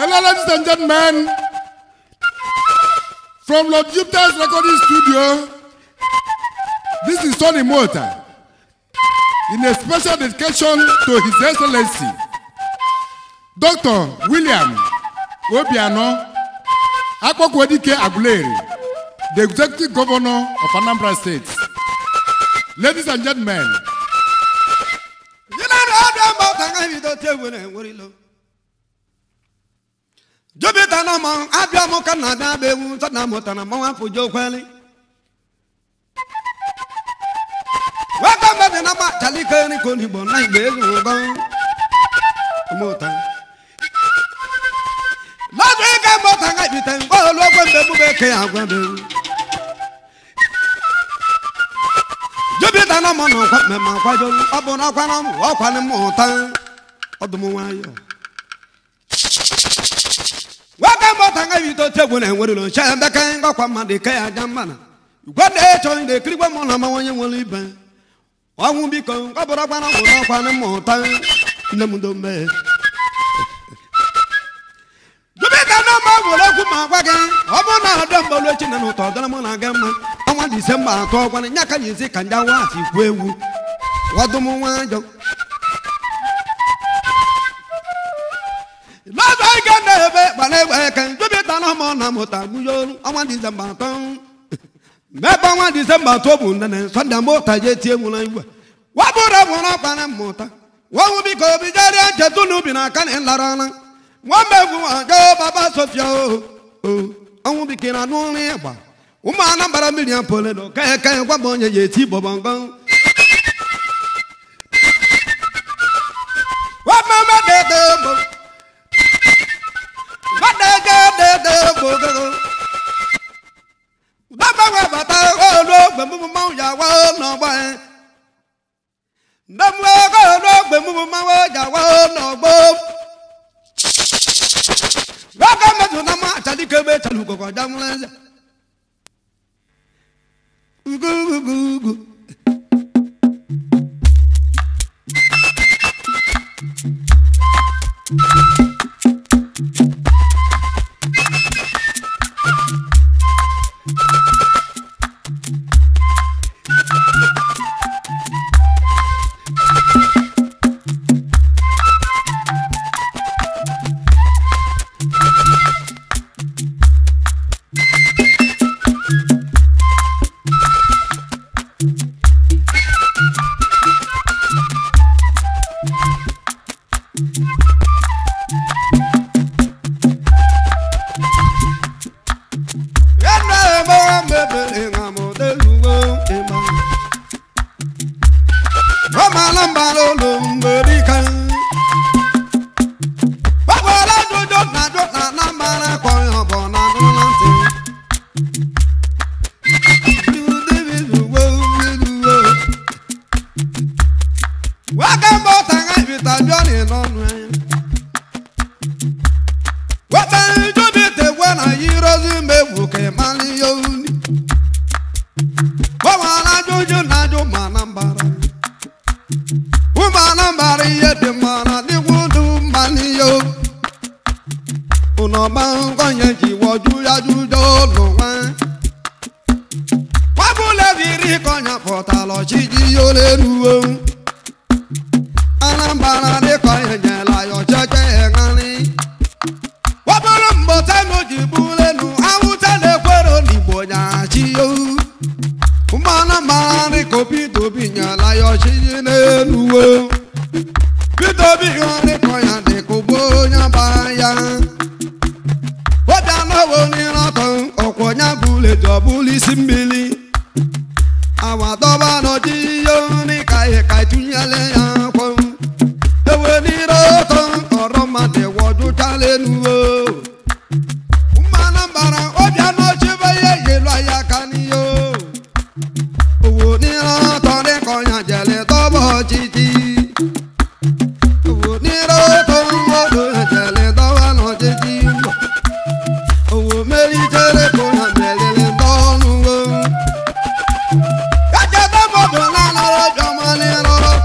Hello, ladies and gentlemen. From Lord Jupiter's recording studio, this is Tony Mota. In a special dedication to His Excellency, Dr. William Obiano Akpokwadike Aguleri, the Executive Governor of Anambra State. Ladies and gentlemen, jupiter na mọ abịa mụ ka na abịa bụ ewu nsọ na mụtara mmanwụ afọ jo kweli waka mmadụ na ma chalike nri ka onigbo na igbe elu ụgọ mụta lọdụ ike mụta nga ibite mgbe olu ogwe mgbe egbube ke ya agwa bụ ewu jupiter na mọ na ọkwa mmemme akwado ọ bụ na ọkwa na ọmụ ọkwa na mmụta ọdụm nwayọọ waka mbọta nga bito tegwu na enwere lo ncha ebe ka ngọkwa mmadụ ike ya aja mma na igwe na-echọ ndị ekirigwe mụ na mawanye nwere ibe ọnwụ biko ngọbụrụ ọkwa na ọgwụ n'ọkwa na mmụta nne m dombe dubika na mma gwere okwu ma gwa gị ọ bụrụ na ọdọ mgbolu echi na ụtọ ọdọrọ mụ na gị mma ọnwa disemba atọ ọkwana nya ka nyizi ka ndị awa ati kwu egwu ọdụm nwayọ lọ́dọ̀ ike na-ebe gbara egbe eke jupiter na ọmụ na mụta gbuyolu ọnwa disemba atọ mebe ọnwa disemba atọ bụ nne sọnde mụta je tie nwụrụ igwe wabụrụ nwụrụ ọkpara mmụta nwanwụ biko obi jerie nchetu na ubi na aka na ịlara ọla nwamba egwu ajo baba sofia o o ọnwụ biko na anụ nri ịgba ụmụ anambra mmiri apole na oke eke gwaba onye ya eti bọbọngọ wamama dede mbo Dama bata olo gbemu ma ya wa no gba e. Damu ko olo gbemu ma wa ya wa no gbo. Waka me tu na ma chali ke be chalu ko ko damu le. Ugu ugu ugu.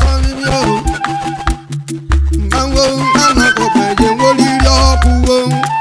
Mmanwụ anakọkwa eje nwoliri ọkụ wo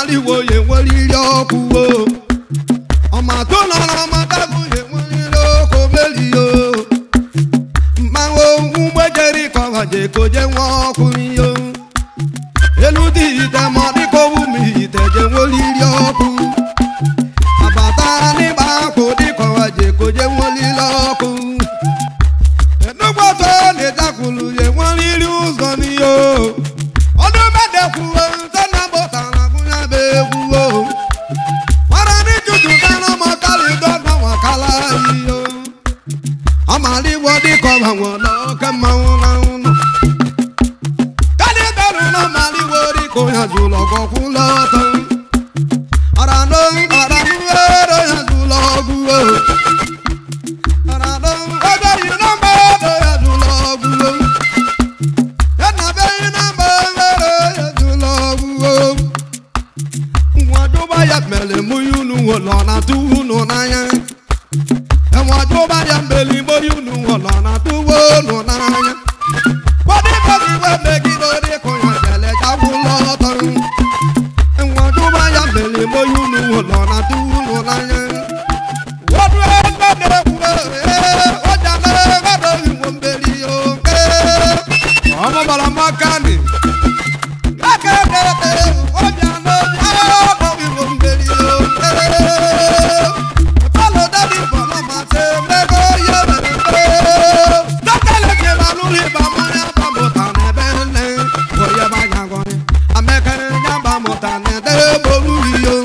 ọmaliwo ya enweriri ọkụ o ọmatụ nọrọ ọmatagụ ya enweriri ọkụ merio mmanwụ ụgbọjeri kọwaje koje nwa ọkụ iyo elu dị ite ma ọ dịka owu m ite je nweliri ọkụ abata n'ịgba akwụ dịka ọwaje koje nweliri ọkụ enugboto na-ejakwulu ya enweriri ụzọ n'iyo ọdún mẹ́dẹ̀kùwò sọ́nà bọ̀tàrà gúnyà bẹ́ẹ̀ wúwo. Wọ́n ní jùjù dáná mọ́ kálí dọ́gbọ̀n wọn kálá yìí o. Ọmọ àlíwọ́ díkọ̀ àwọn lọ́kẹ́ máa ń ráhùn nù. Kálí bẹ̀rù náà máa líwọ́ díkọ̀ yàn jù lọ́kọ̀ kú lọ́tọ̀. Ọ̀rọ̀ ló ń ọ̀rọ̀ ń wéré yàn jù lọ́gùn o. Ọ̀rọ̀ ló ń ọjọ́ yìí náà máa lọ yàn jù lọ́gùn o. Yana be ina mbere yedulo wo. Nwajo ba ya mele muyunu wolo na tuunu n'anya. Nwajo ba ya mele muyunu wolo na tuunu n'anya. Wadi bagi we megi lori kunya jele jawulo toru. Nwajo ba ya mele muyunu wolo na tuunu n'anya. Wadu ebe ne kuwe, ọjà lere gbọdọ̀ ìwọ̀n mbeli o. Ọmọ bàrà máa ká ni. Lákàtúntẹ̀ ọjà lórí ọ̀pọ̀ ìwọ̀n mbeli o. Bọ́lá dábì bọ̀lá máa ṣe mẹ́kọ́ yé mẹ́rẹ́. Dọ́kítà kí ma lórí bàmú ní àbámu tàn ẹ̀bẹ̀ ńlẹ̀. Bóyá bá yàgò ni. Amẹ́kẹ́rẹ́ ní àbámu tàn ẹ̀dẹ́ bolú yìí o.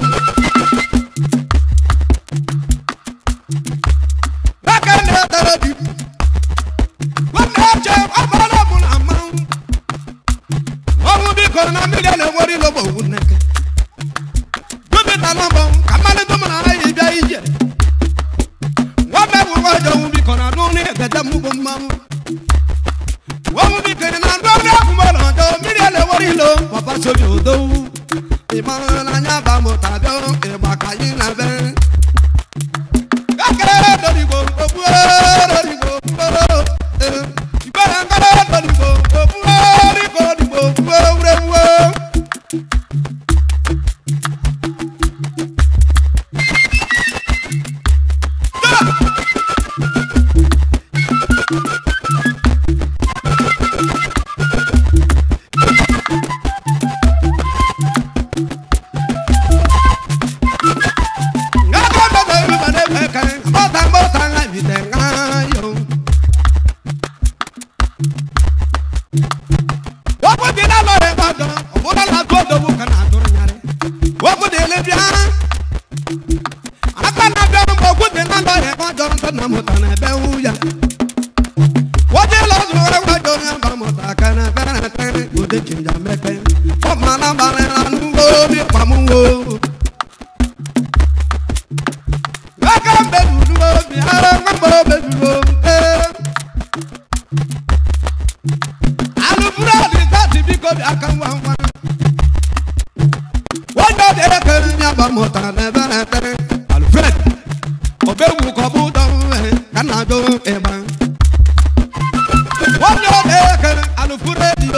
Lákàtúntẹ̀ tẹ̀lé dìbò. Wọ́n náà jẹ́ ọmọ ọlọ́mù àmọ́. Ọmọ bí kò náà mílíọ̀nù ewúrí ló bọ̀ wù nẹ́kẹ́. Dókítà náà bọ̀ kàmáli tó mọ̀ náà yìí bí ayé jẹ. Wọ́n bẹ̀ wù wọ́n jọ wù bí kò náà dún ní ẹ̀gẹ́dẹ́ mú bọ̀ mọ́. Wọ́n mú bí kèrè náà dún ní ẹ̀kúnmọ́ náà jọ mílíọ̀nù ewúrí ló. Bàbá sojú òdo wù. Ìmọ̀ràn náà yá bá mo tàbí ìgbà kàyí náà bẹ́ẹ̀. Kékeré lórí gbogbo lórí gbogbo. Ìgbéra ń kọ́lé lórí gbogbo lórí gbogbo wúrẹ́wúrẹ́. Oh aka mbedulu obi ara nwamba obedulu ee alụburu ọdị tati biko bi aka ngwa ngwa onye ọ dị ekere nye agba mụtara n'ebe na-ekpere alfred obewu ka ọ bụ ụdọ uwe ka nna jụ ịgba onye ọ dị ekere alụburu edio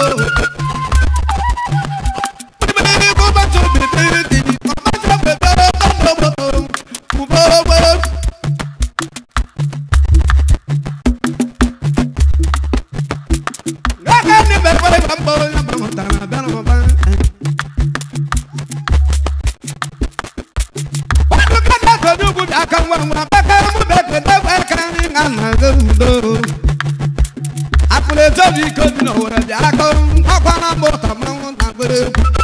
bibiri gụbatụ bibiri didi ọmaja bebere ọdọ moto ugboro Aka ni bẹ̀rẹ̀ bá ń bọ̀ ya bá wọn tàrà bẹ́rẹ̀ wọn bá. Wọ́n tún ká náà sọ̀dún kú aka wọn wọn abẹ́kẹ́ mú bẹ́ẹ̀ tẹ̀ bẹ́ẹ̀ kẹ́ ní àná gbẹ̀wùdó. Àpòlẹ̀ tóbi kóbi náà wọ̀rẹ̀ bí akọ ọkọ̀ náà bọ̀ tàmí wọn nà gbére.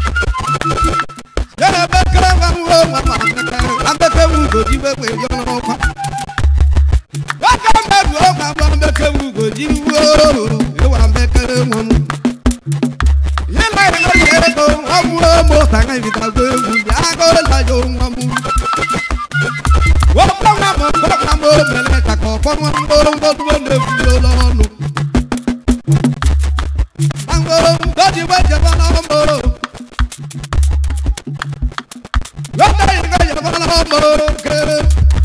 Yẹ́nà bẹ́ẹ̀ kẹ́rẹ́ wọn wọ wọn wà abẹ́kẹ́ abẹ́kẹ́ wù gòjì wẹ́wẹ́ yọ̀nà ọkọ̀. Wọ́n kẹ́ mẹ́rin ó máa bọ́ abẹ́kẹ́ wù gòjì wó ìwà abẹ́kẹ́ wọn mú. Yẹ́nà ìlú yẹn tó wọ́n mú ọmọ tàǹgà ìfìtà gbé wù bí akọ́ lájọ wọn mú. Wọ́n kọ́ wọn mọ̀ kọ́ wọn mọ̀ mẹ́lẹ̀ takọ̀ kọ́ wọn mọ̀ wọn tó wọ́n lè fi lọ́nu. Àwọn lọ́jì wẹ́jẹ̀ wọn náà mọ̀ lọ́dọ̀ yìí ká yẹ wọn náà mọ̀ kéré.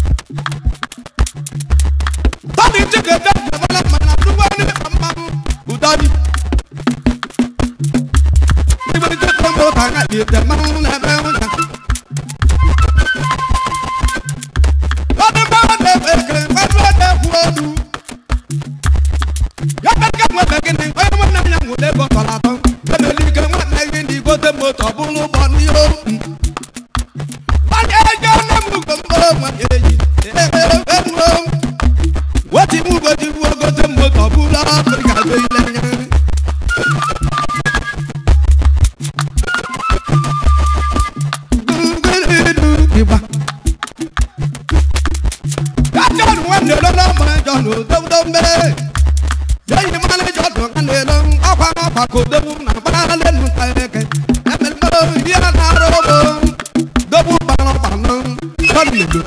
Tọ́ni tí kò dé jẹ̀ wọn náà mọ̀ náà dúró ní àmà udani. Níbi tí kò mọ̀ tàǹgà yìí tẹ̀ máa ń lẹ̀ bẹ́ẹ̀ wọn jà. mbe yeyi mmanụ ji ọdụ ka na-elo ọkwa n'ọkwa ka odogwu na gbara lelu nta eke emelmelo ihe na-arụ ụgbọ dogbu gbara ọgbanụ ọdịnedo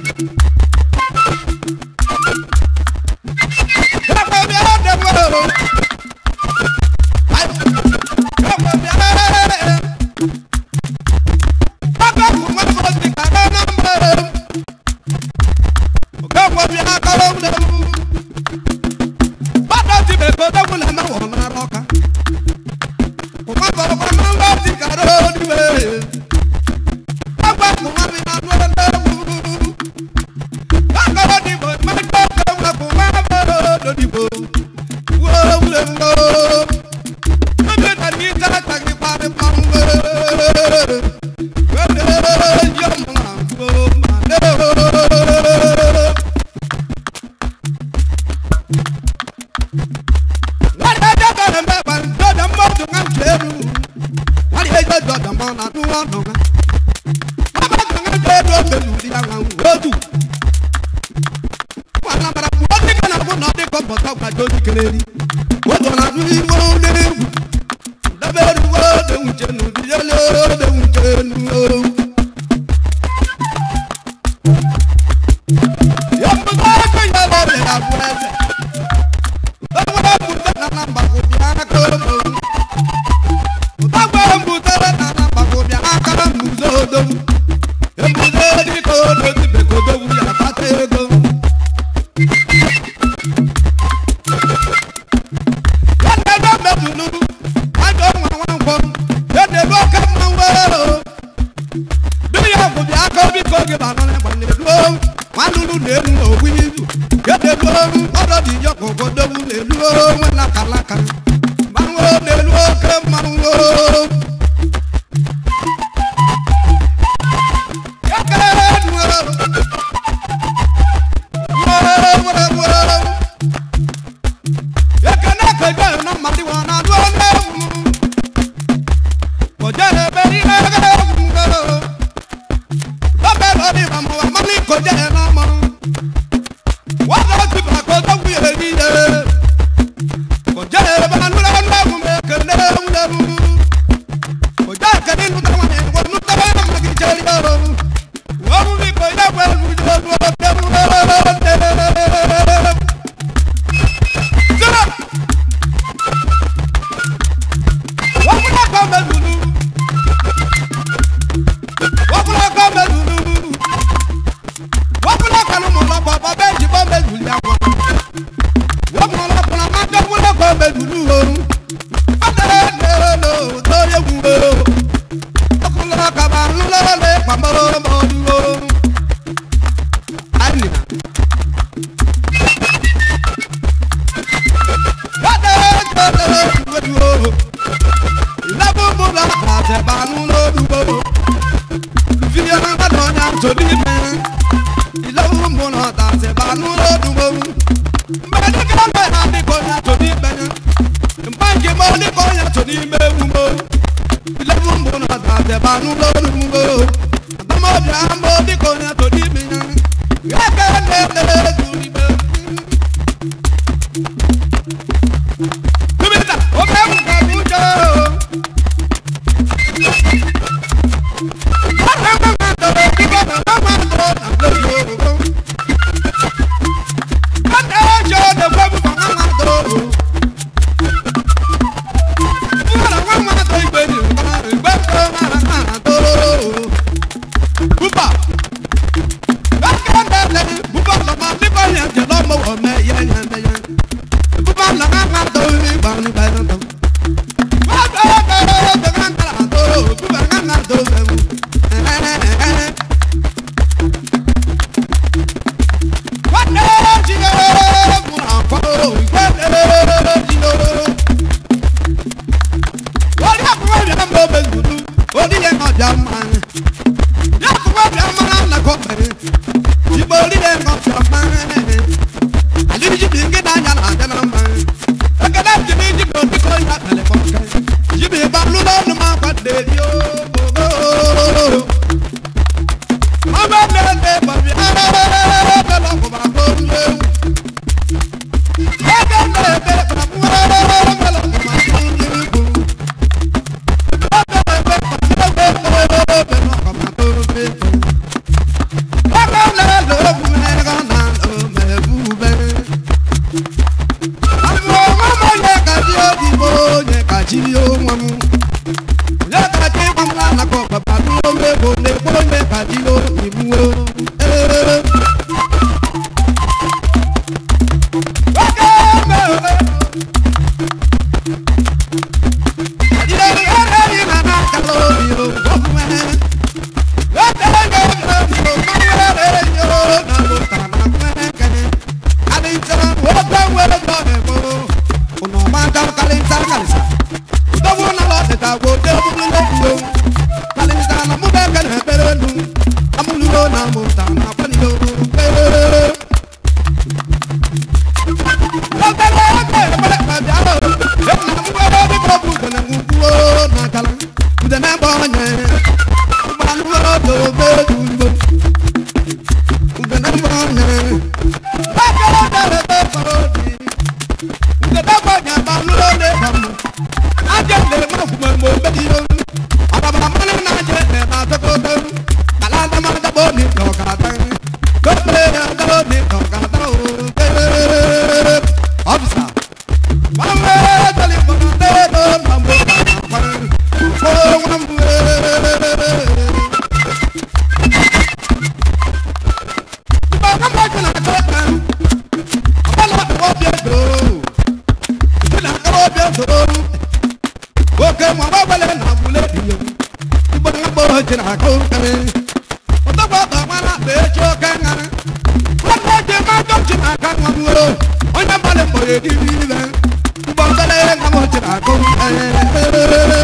Officer. oke ma ọ gbale na abụle dị ya igbo na mkpụrụ jiri aka okere ọtọgba ọba mara akpa echi oke ngarị nwanne ji mmadụ ji na aka nwa nwere onye mmadụ mgbere ediri ibe mgbe ọbele nwa m jiri aka okere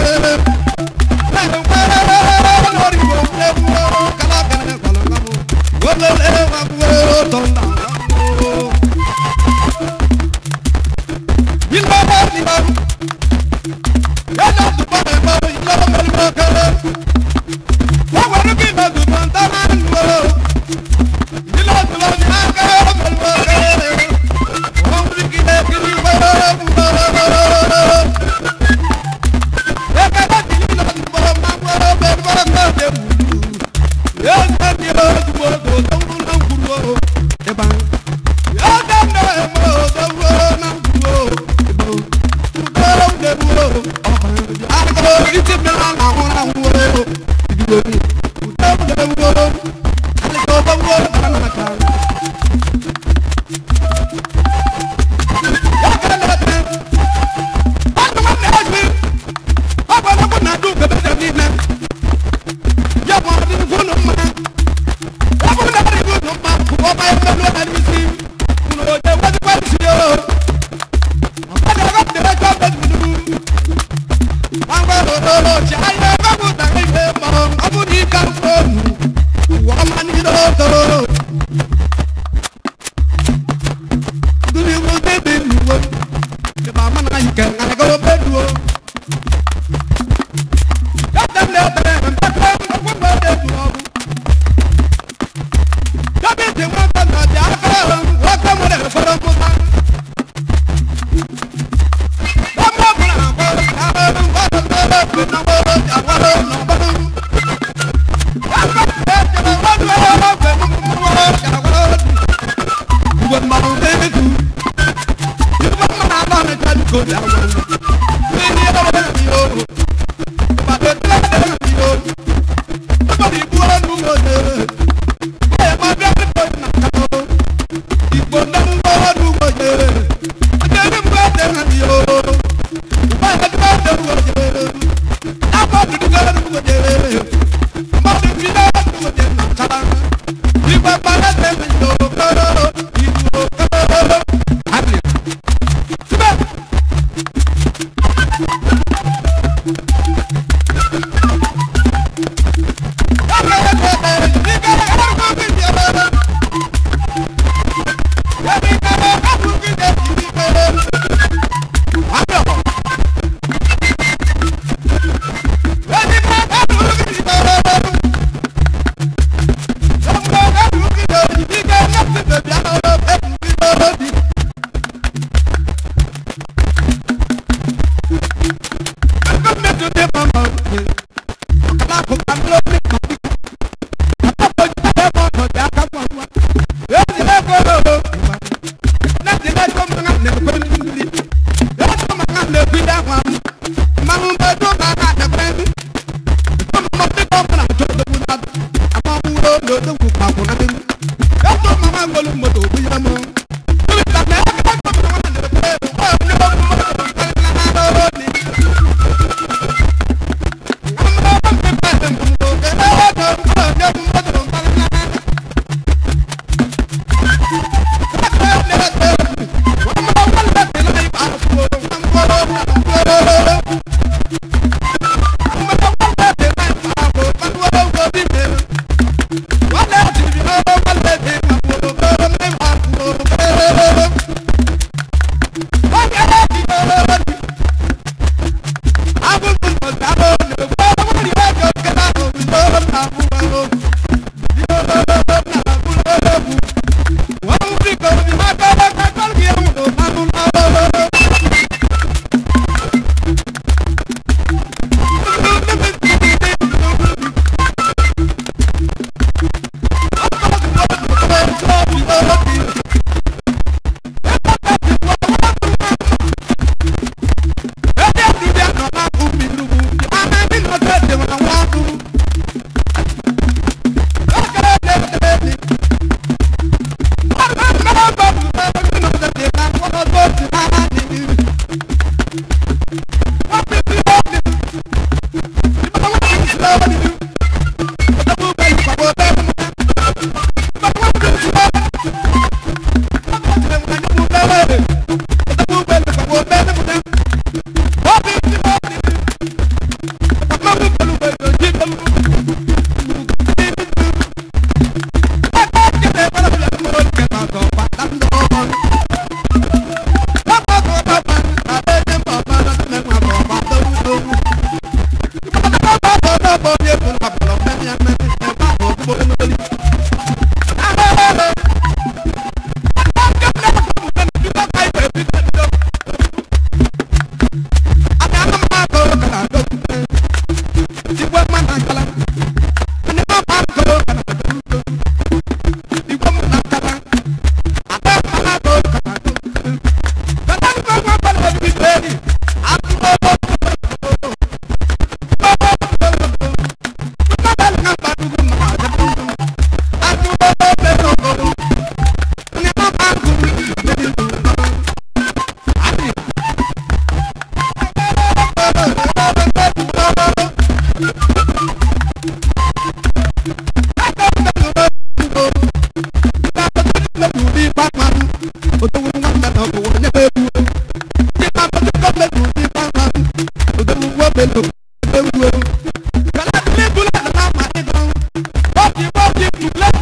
tule